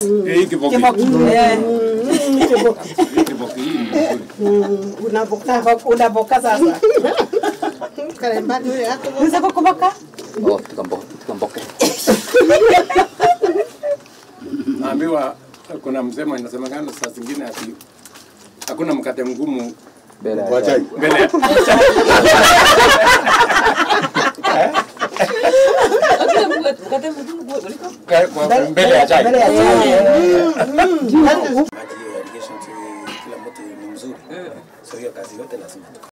Hii kiboki. Kiboki. Eh, Hii kiboki hii ni nzuri. Unapokaa unapoka sasa. karembani ule yako Unaweza kukumbuka? Oh, tukambo, tukamboke. Naambiwa kuna msemo inasemekana saa zingine ati hakuna mkate mgumu Mbele ya Kwa chai. mbele ya Kwa- kwa- mbele ya chai. Mbele ya chai. maji hiyo irrigation tu kila mtu ni mzuri so hiyo kazi yote lazima